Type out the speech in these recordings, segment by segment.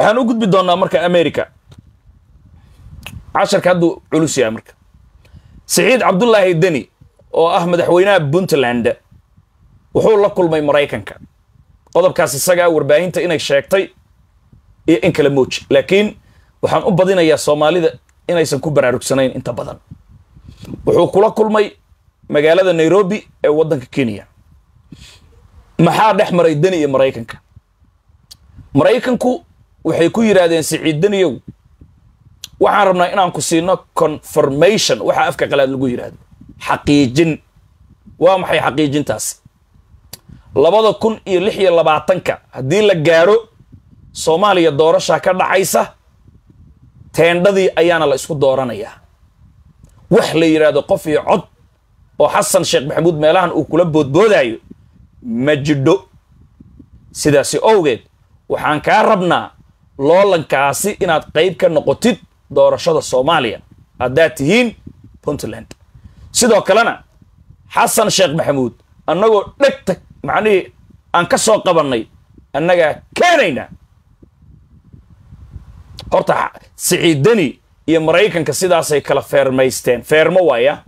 waxaan u gudbi doonnaa marka america casharka hadduu culus yahay marka siciid cabdullaahi deni oo ah madaxweynaha puntland wuxuu la kulmay maraykanka qodobkaas isagaa warbaahinta inay sheegtay iyo in kala mooji laakiin waxaan u badinayaa soomaalida inaysan ku baraarugsanayn inta badan wuxuu kula kulmay magaalada nairobi ee waddanka kenya maxaa dhex maray deni iyo maraykanka maraykanku waxay ku yidhaahdeen siciid deniyow waxaan rabnaa inaan ku siino confirmation waxa afka qalaad lagu yidhaahdo xaqiijin waa maxay xaqiijintaasi labada kun iyo lix iyo labaatanka haddii la gaaro soomaaliya doorashaa ka dhacaysa teendhadii ayaana la isku dooranayaa wax la yidhaahdo qof iyo cod oo xasan sheekh maxamuud meelahan uu kula boodboodaayo ma jidho sidaasi owgeed waxaan kaa rabnaa loolankaasi inaad qayb ka noqotid doorashada soomaaliya haddaad tihiin puntland sidoo kalena xasan sheekh maxamuud annagoo dhegta macnihii aan ka soo qabannay annagaa keenaynaa horta siciid deni iyo maraykanka sidaasay kala feermaysteen feermo waaya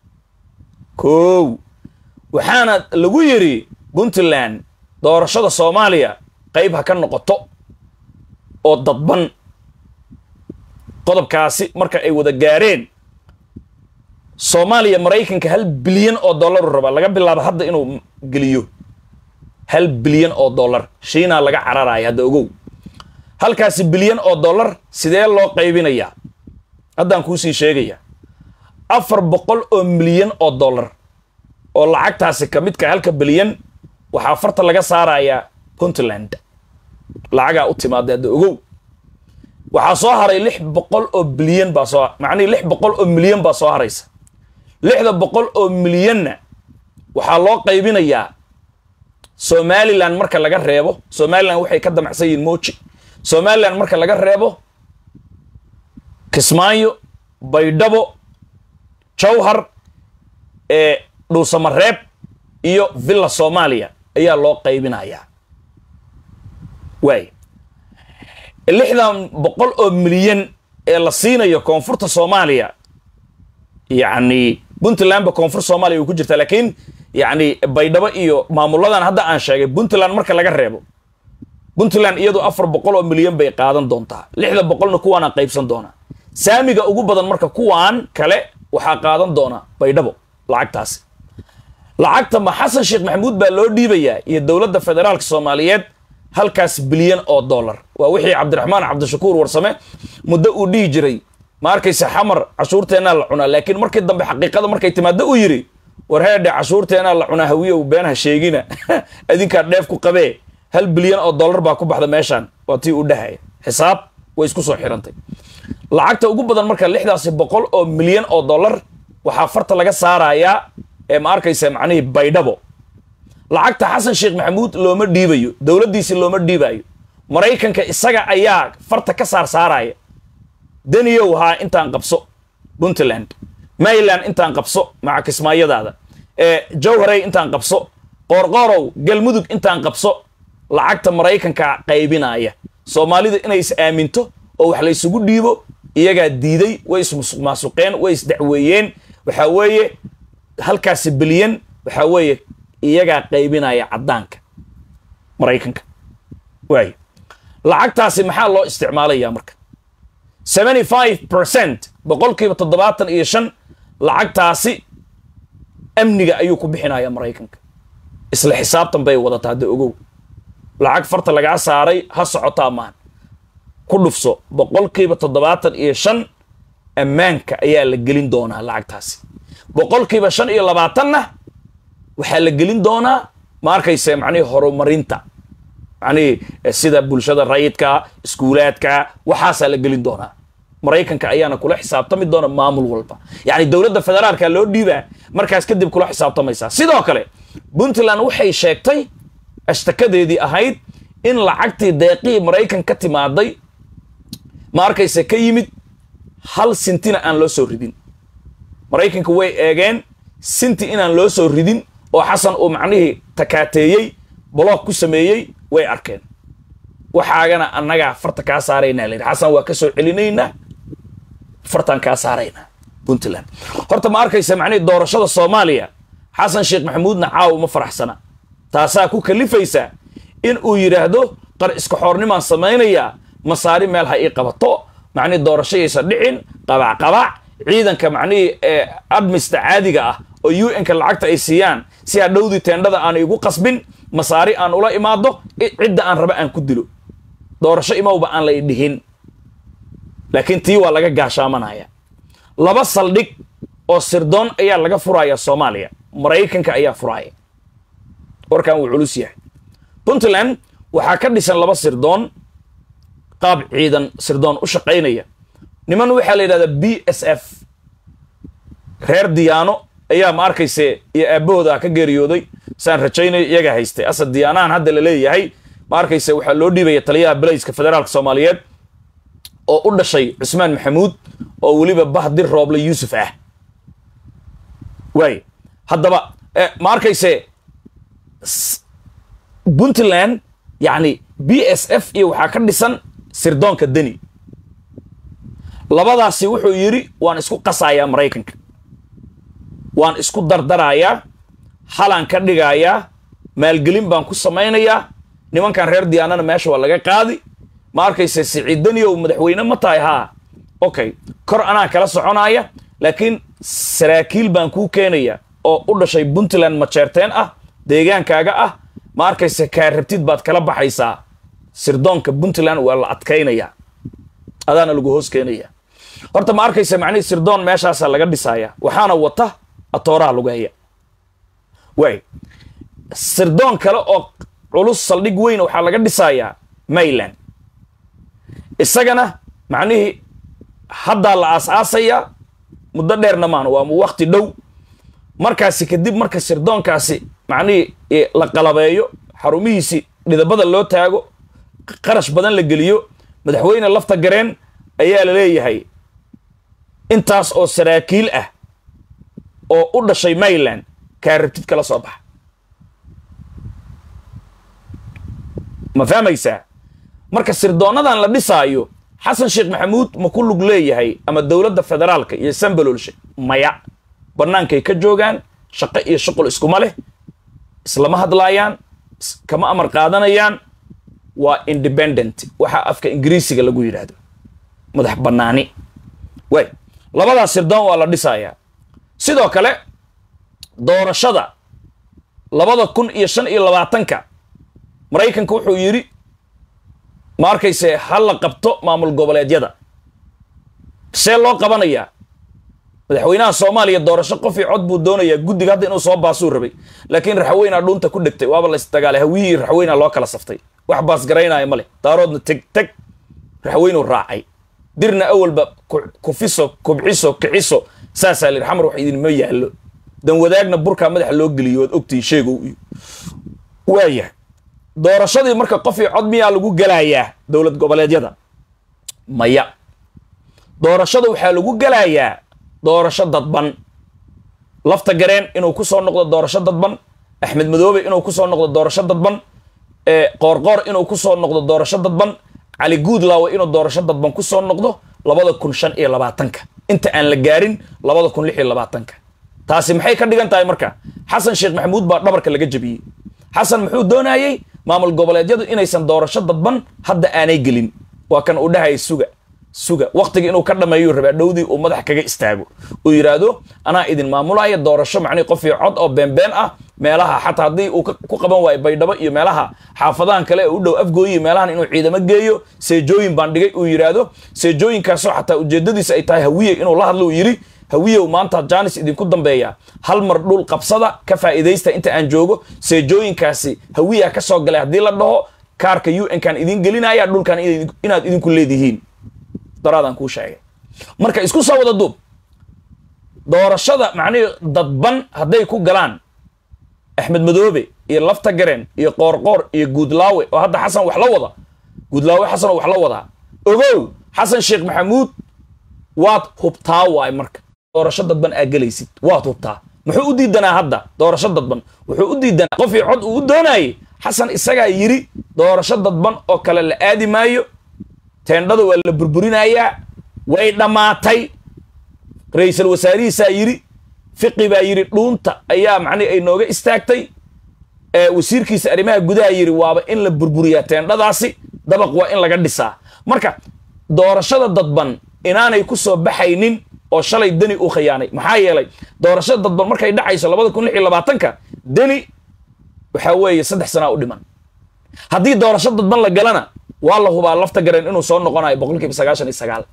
kow waxaana lagu yidhi puntland doorashada soomaaliya qayb ha ka noqoto oo dadban qodobkaasi marka ay wada gaareen soomaaliya maraykanka hal bilyan oo dollaru rabaa laga bilaabo hadda inuu geliyo hal bilyan oo dollar shiinaa laga cararaya hadda ogow halkaasi bilyan oo dollar sidee loo qaybinayaa haddaan kuusii sheegaya afar boqol oo milyan oo dollar oo lacagtaasi ka midka halka bilyan waxaa farta laga saarayaa puntland lacagaa u timaada hadda ogow waxaa soo haray lix boqol oo bilyan baa soo macnihii lix boqol oo milyan baa soo haraysa lixda boqol oo milyanna waxaa loo qaybinayaa somalilan marka laga reebo somalilan waxay ka damacsan yihiin moji somalilan marka laga reebo kismaayo baydhabo jawhar ee dhuusamareeb iyo villa soomaaliya ayaa loo qaybinayaa waay lixdan boqol oo milyan ee la siinayo koonfurta soomaaliya yacni puntlandba koonfur soomaaliya way ku jirtaa laakiin yacni baydhabo iyo maamuladan hadda aan sheegay puntland marka laga reebo puntland iyadu afar boqol oo milyan bay qaadan doontaa lixda boqolna kuwaana qaybsan doonaa saamiga ugu badan marka kuwaan kale waxaa qaadan doona baydhabo lacagtaasi lacagta ma xasan sheekh maxamuud baa loo dhiibayaa iyo dowladda federaalka soomaaliyeed halkaas bilyan oo dollar waa wixii cabdiraxmaan cabdishakuur warsame muddo uu dhihi jiray ma arkaysa xamar cashuurteennaa la cunaa laakiin markii dambe xaqiiqada markay timaado uu yidhi war heedhe cashuurteennaa la cunaa hawiyow beenha sheegina adinkaa dheef ku qabee hal bilyan oo dollar baa ku baxda meeshaan waa tii uu dhahaya xisaab way isku soo xirantay lacagta ugu badan marka lixdaasi boqol oo milyan oo dollar waxaa farta laga saarayaa ee ma arkaysa macnihii baydhabo lacagta xasan sheekh maxamuud looma dhiibayo dowladdiisi looma dhiibayo maraykanka isaga ayaa farta ka saar saaraya deniyow haa intaan qabso puntland mayland intaan qabso maca kismaayadaada ee jawharey intaan qabso qoorqoorow galmudug intaan qabso lacagta maraykanka qaybinaya soomaalida inay is aaminto oo wax la ysugu dhiibo iyagaa diiday way ismusuqmaasuqeen way isdacweeyeen waxaa weeye halkaasi bilyan waxaa weeye iyagaa qaybinaya caddaanka maraykanka waay lacagtaasi maxaa loo isticmaalayaa marka seventy five percent boqolkiiba toddobaatan iyo shan lacagtaasi amniga ayuu ku bixinaya maraykanka isla xisaabtan bay wadataa hadda ogow lacag farta lagaa saaray ha socotaa maan ku dhufso boqolkiiba toddobaatan iyo shan ammaanka ayaa la gelin doonaa lacagtaasi boqolkiiba shan iyo labaatanna waxaa la gelin doonaa ma arkayse macnihii horumarinta macnihii sida bulshada rayidka iskuulaadka waxaasaa la gelin doonaa maraykanka ayaana kula xisaabtami doona maamul walba yacni dowladda federaalka loo dhiibaa markaas kadib kula xisaabtamaysaa sidoo kale puntland waxay sheegtay ashtakadeedii ahayd in lacagtii deeqihii maraykan ka timaaday ma arkayse ka yimid hal sintina aan loo soo ridin maraykanka way eegeen sinti inaan loo soo ridin oo xasan uu macnihii takaateeyey boloog ku sameeyey way arkeen waxaagana annagaa farta kaa saaraynaa layidhi xasan waa ka soo celinaynaa fartaan kaa saaraynaa puntland horta ma arkaysa macnihii doorashada soomaaliya xasan sheekh maxamuudna caawa uma faraxsana taasaa ku kalifaysa in uu yidhaahdo qar iska xoornimaan samaynayaa masaari meel ha ii qabato macnihii doorashayaysa dhicin qabac qabac ciidanka macnihii ee admista caadiga ah oo u n-ka lacagta ay siiyaan si hadhowdii teendhada aan igu qasbin masaari aan ula imaado cidda aan raba aan ku dilo doorasho imowba aan la idhihin laakiin tii waa laga gaashaamanaya laba saldhig oo sirdoon ayaa laga furaya soomaaliya maraykanka ayaa furaya warkan wuu culus yahay puntland waxaa ka dhisan laba sirdoon qaab ciidan sirdoon u shaqaynaya niman waxaa la yidhahdaa b s f reer diyaano ayaa ma arkayse iyo aabbahooda ka geeriyooday saan rajaynayo iyaga haystay asad diyaanahan hadda la leeyahay ma arkayse waxaa loo dhiibaya taliyaha belayska federaalka soomaaliyeed oo u dhashay cusmaan maxamuud oo weliba bahdir rooble yuusuf ah waay haddaba ma arkayse puntland yacni b s f iyo waxaa ka dhisan sirdoonka deni labadaasi wuxuu yidhi waan isku qasayaa maraykanka waan isku dardarayaa halaan ka dhigayaa maalgelin baan ku samaynayaa nimankan reer diyaanana meesha waa laga qaadi ma arkayse siciidaniyow madaxweyne ma tahay haa okay kor anaa kala soconaya laakiin saraakiil baan kuu keenaya oo u dhashay puntland majeerteen ah deegaankaaga ah ma arkayse kaa rabtid baad kala baxaysaa sirdoonka puntland waa la adkaynaya adaana lagu hoos keenaya horta ma arkayse macnihii sirdoon meeshaasaa laga dhisaya waxaana wata atooraha lagu haya waay sirdoon kale oo culus saldhig weyn waxaa laga dhisayaa mayland isagana macnihii haddaa la aas-aasayaa muddo dheerna maan waa wakti dhow markaasi kadib marka sirdoonkaasi macnihii la qalabeeyo xarumihiisi dhidabada loo taago qarash badan la geliyo madaxweyne lafta gareen ayaa la leeyahay intaas oo saraakiil ah oo u dhashay mayland kaa rabtid kala soo baxa ma fahmaysaa marka sirdoonadan la dhisaayo xasan sheekh maxamuud ma ku lug leeyahay ama dowladda federaalka iyo sambalolshe maya bannaankay ka joogaan shaqo iyo shuqul iskuma leh islama hadlaayaan kama amar qaadanayaan waa independent waxaa afka ingiriisiga lagu yidhaahdo madax bannaani way labadaas sirdoon waa la dhisayaa sidoo kale doorashada labada kun iyo shan iyo labaatanka maraykanka wuxuu yidhi ma arkayse ha la qabto maamul goboleedyada see loo qabanayaa madaxweynaha soomaaliya doorasho qof io cod buu doonayaa guddiga hadda inuu soo baasuu rabay laakiin raxweynaa dhuunta ku dhegtay waaba la isdagaalay hawiyihii raxweynaa loo kala saftay wax baas garaynaya ma leh daaroodna teg teg raxweynuu raacay dirna awalba kufiso kubciso kiciso saasaa la yidhi xamar wax idinma yaallo dan wadaagna burkaa madaxa loo geliyo waad ogtihi sheegow iyo waayahay doorashadii marka qof io cod miyaa lagu gelayaa dowlad goboleedyada maya doorashada waxaa lagu gelayaa doorasho dadban lafta gareen inuu ku soo noqdo doorasho dadban axmed madoobe inuu ku soo noqdo doorasho dadban qoorqoor inuu ku soo noqdo doorasho dadban cali guudlaawe inuu doorasho dadban ku soo noqdo labada kun shan iyo labaatanka inta aan la gaarin labada kun lix iyo labaatanka taasi maxay ka dhigan tahay marka xasan sheekh maxamuud baa dhabarka laga jebiyey xasan muxuu doonayey maamul goboleedyadu inaysan doorasho dadban hadda aanay gelin waa kan uu dhahaya suga suga waktiga inuu ka dhameeyu rabaa dhowdii uu madax kaga istaago uu yidhaahdo anaa idin maamulaya doorasho macnihi qof iyo cod oo beenbeen ah meelaha xataa haddii uu ku qaban waayo baydhabo iyo meelaha xaafadahan kale ee u dhow afgooyi meelahan inuu ciidamo geeyo seejooyin baan dhigay uu yidhaahdo seejooyinkaasoo xataa ujeedadiisa ay tahay hawiye inuu la hadlo uu yidhi hawiyow maanta jaanis idinku dambeeya hal mar dhul qabsada ka faa'iidaysta inta aan joogo seejooyinkaasi hawiyaa ka soo galay haddii la dhaho kaarka u n kan idin gelinaya dhulkan inaad idinku leedihiin daraadaan kuu sheegay marka isku soo wada duub doorashada macnihii dadban hadday ku galaan axmed madoobe iyo lafta gareen iyo qoorqoor iyo guudlaawe oo hadda xasan wax la wada guudlaawe xasan oo wax la wadaa ogow xasan sheekh maxamuud waad hubtaa waay marka doorasho dadban aa gelaysid waad hubtaa muxuu u diidanaa hadda doorasho dadban wuxuu u diidanaa qofii cod uu u doonayey xasan isagaa yidhi doorasho dadban oo kale la aadi maayo teendhada waa la burburinayaa way dhammaatay ra-iisul wasaarihiisaa yidhi fiqi baa yidhi dhuunta ayaa macnihi ay nooga istaagtay wasiirkiisa arrimaha gudaha yidhi waaba in la burburiyaa teendhadaasi dabaq waa in laga dhisaa marka doorashada dadban inaanay ku soo baxaynin oo shalay deni u khiyaanay maxaa yeelay doorashada dadban markay dhacayso labada kun lix iyo labaatanka deni waxaa weeye saddex sanaa u dhiman haddii doorasho dadban la galana waa la hubaa lafta gareen inuu soo noqonayo boqol kiiba sagaashan iyo sagaal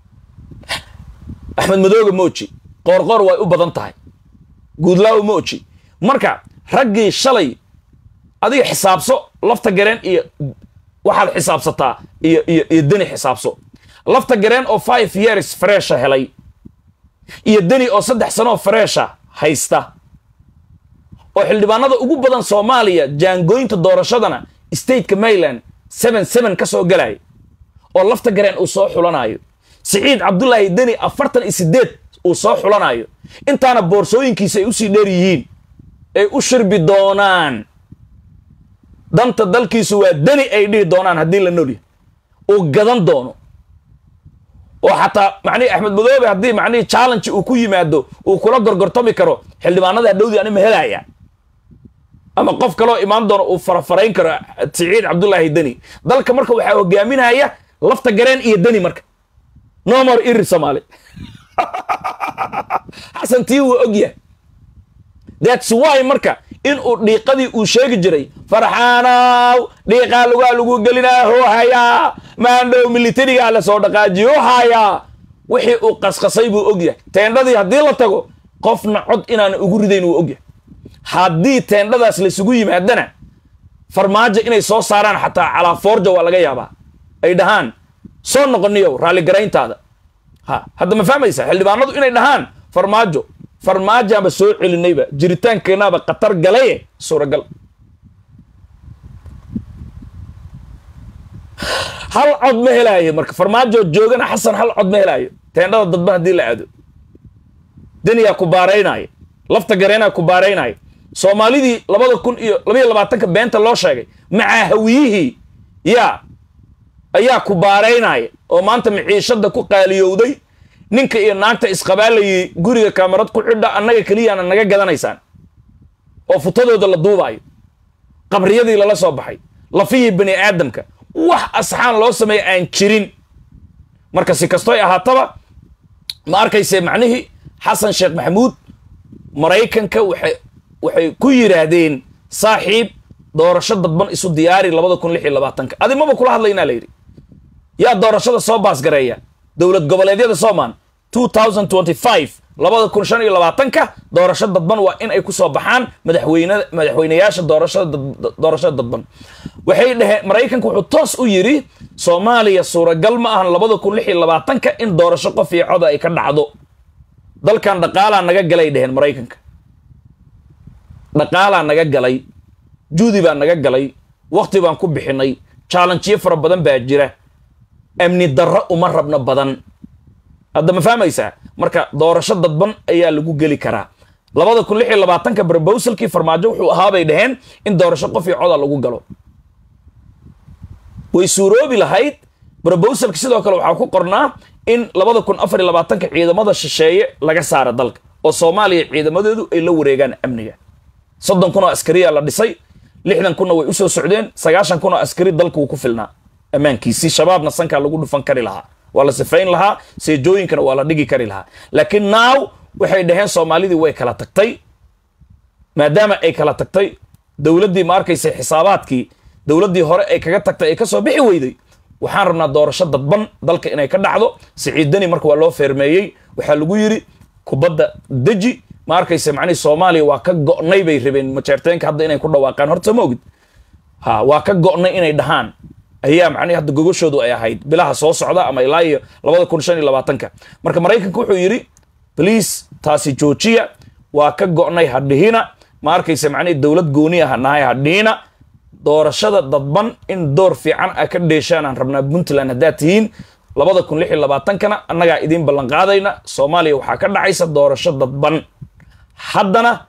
axmed madooga mooji qoorqoor way u badan tahay guudlaawo mooji marka raggii shalay adiga xisaabso lafta gareen iyo waxaad xisaabsataa iyo iyo iyo deni xisaabso lafta gareen oo five years fresha helay iyo deni oo saddex sanoo fresha haysta oo xildhibaanada ugu badan soomaaliya jaangooyinta doorashadana stateka maryland seven seven ka soo galaya oo lafta gareen uu soo xulanayo siciid cabdulaahi deni afartan iyo sideed uu soo xulanayo intaana boorsooyinkiisa ay usii dheer yihiin ay u shirbi doonaan danta dalkiisu waa deni ay dhihi doonaan haddii la nolya uu gadan doono oo xataa macnihi axmed madoobe haddii macnihi challenge uu ku yimaado uu kula gorgortami karo xildhibaanada hadhowdii anima helaya ama qof kaloo imaan doono uu farafarayn karo siciid cabdulaahi deni dalka marka waxaa hogaaminaya lafta gareen iyo deni marka nomor iri somaali xasan tii wuu ogyahay that's why marka in uu dhiiqadii uu sheegi jiray farxaanow dhiiqaa lugaa lagu gelinaa hoo hayaa maandhow militarigaa la soo dhaqaajiyo hayaa wixii uu qasqasay buu ogyahay teendhadii haddii la tago qofna cod inaana ugu ridayn wuu ogyahay haddii teendhadaas laysugu yimaadana farmaajo inay soo saaraan xataa calaa foorja waa laga yaabaa ay dhahaan soo noqoniyow raalligarayntaada ha hadda ma fahmaysa xildhibaanadu inay dhahaan farmaajo farmaajaanba soo celinayba jiritaankeenaaba khatar galaye suuragal hal cod ma helaayo marka farmaajo joogana xasan hal cod ma helaayo teendhada dadban haddii la aado deniyaa ku baaraynaayo lafta gareenaa ku baaraynaayo soomaalidii labada kun iyo labaiyo labaatanka beenta loo sheegay macaa hawiyihii yaa ayaa ku baaraynaya oo maanta maciishada ku qaaliyowday ninka iyo naagta isqabaalayay guriga kaamarad ku xidha annaga keliyaana naga gadanaysaan oo futadooda la duubaayo qabriyadii lala soo baxay lafihii bani aadamka wax asxaan loo sameeya aan jirin marka si kastoy ahaataba ma arkayse macnihii xasan sheekh maxamuud maraykanka waxay waxay ku yidhaahdeen saaxiib doorasho dadban isu diyaari labada kun lix iyo labaatanka adi maba kula hadlaynaa la yidhi yaa doorashada soo baasgareeya dowlad goboleedyada soomaan two thousand twenty five labada kun shan iyo labaatanka doorasho dadban waa in ay ku soo baxaan madaxweyne madaxweyneyaasha doorashada doorashada dadban waxay dhaheen maraykanka wuxuu toos u yidhi soomaaliya suuragal ma ahan labada kun lix iyo labaatanka in doorasho qof iyo coda ay ka dhacdo dalkan dhaqaalaa naga galay dheheen maraykanka dhaqaalaa naga galay juudi baa naga galay wakti baan ku bixinay challenjiyo fara badan baa jira amni darro uma rabno badan hadda ma fahmaysaa marka doorasho dadban ayaa lagu geli karaa labada kun lix iyo labaatanka brobowsalkii farmaajo wuxuu ahaabay dhaheen in doorasho qof iyo coda lagu galo way suuroobi lahayd brobowsalka sidoo kale waxaa ku qornaa in labada kun afar iyo labaatanka ciidamada shisheeye laga saara dalka oo soomaaliya ciidamadeedu ay la wareegaan amniga soddon kun oo askariyaa la dhisay lixdan kunna way usoo socdeen sagaashan kun oo askari dalka wuu ku filnaa ammaankiisii shabaabna sankaa lagu dhufan kari lahaa waa la sifayn lahaa seejooyinkana waa la dhigi kari lahaa laakiin naaw waxay dhaheen soomaalidii way kala tagtay maadaama ay kala tagtay dowladdii ma arkaysa xisaabaadkii dowladdii hore ay kaga tagtay ay ka soo bixi weyday waxaan rabnaa doorasho dadban dalka inay ka dhacdo siciidani marka waa loo feermeeyey waxaa lagu yidhi kubadda deji ma arkaysa macnihii soomaaliya waa ka go'nay bay rabeen majeerteenka hadda inay ku dhawaaqaan horta ma ogid ha waa ka go'nay inay dhahaan ayaa macnihi hadda gogoshoodu ay ahayd bilaha soo socda ama ilaa iyo labada kun shan iyo labaatanka marka maraykanka wuxuu yidhi bliis taasi joojiya waa ka go'nay hadhihina ma arkaysa macnihi dowlad gooni ah nahay hadhihina doorashada dadban in door fiican a ka dheeshaan aan rabnaa puntland haddaad tihiin labada kun lix iyo labaatankana annagaa idiin ballanqaadayna soomaaliya waxaa ka dhacaysa doorasho dadban haddana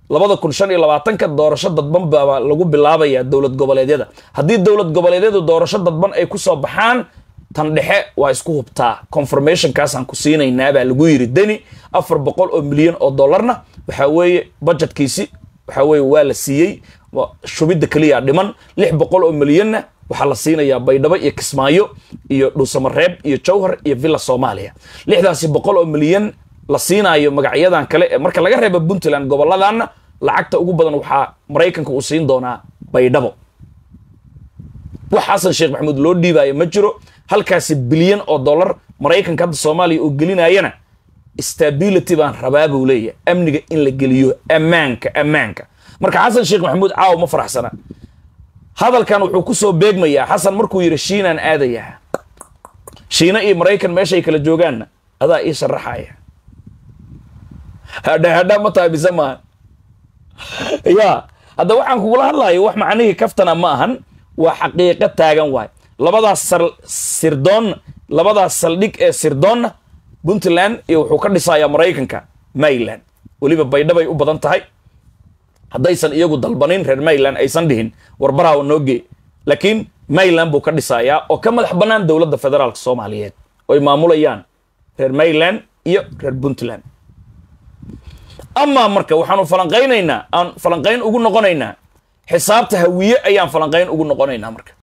labada kun shan iyo labaatanka doorasho dadban baa lagu bilaabayaa dowlad goboleedyada haddii dowlad goboleedyadu doorasho dadban ay ku soo baxaan tan dhexe waa isku hubtaa confirmationkaasaan ku siinaynaa baa lagu yiri deni afar boqol oo milyan oo dollarna waxaa weeye budgetkiisi waxaa weeye waa la siiyey shubidda keliya dhiman lix boqol oo milyanna waxaa la siinayaa baydhabo iyo kismaayo iyo dhuusamareeb iyo jowhar iyo villa soomaaliya lixdaasi boqol oo milyan la siinaayo magacyadan kale ee marka laga reebo puntland goboladanna lacagta ugu badan waxaa maraykanka uu siin doonaa baydhabo wax xasan sheekh maxamuud loo dhiibaayo ma jiro halkaasi bilyan oo dollar maraykanka hadda soomaaliya uu gelinayana stability baan rabaa buu leeyahay amniga in la geliyo ammaanka ammaanka marka xasan sheekh maxamuud caaw ma faraxsana hadalkan wuxuu ku soo beegmayaa xasan markuu yidhi shiinaan aadayaa shiina iyo maraykan meeshay kala joogaanna adaa ii sharaxaya hadha hadha ma tahay mise maaha ya hadda waxaan kugula hadlayo wax macnihii kaftana ma ahan waa xaqiiqo taagan waay labadaas sirdoonna labadaas saldhig ee sirdoonna puntland iyo wuxuu ka dhisayaa maraykanka maryland weliba baydhabay u badan tahay haddaysan iyagu dalbanin reer maryland aysan dhihin warbaraha noogee laakiin maryland buu ka dhisayaa oo ka madax bannaan dowladda federaalka soomaaliyeed oy maamulayaan reer maryland iyo reer puntland amaa marka waxaanu falanqaynaynaa aan falanqayn ugu noqonaynaa xisaabta hawiye ayaan falanqayn ugu noqonaynaa marka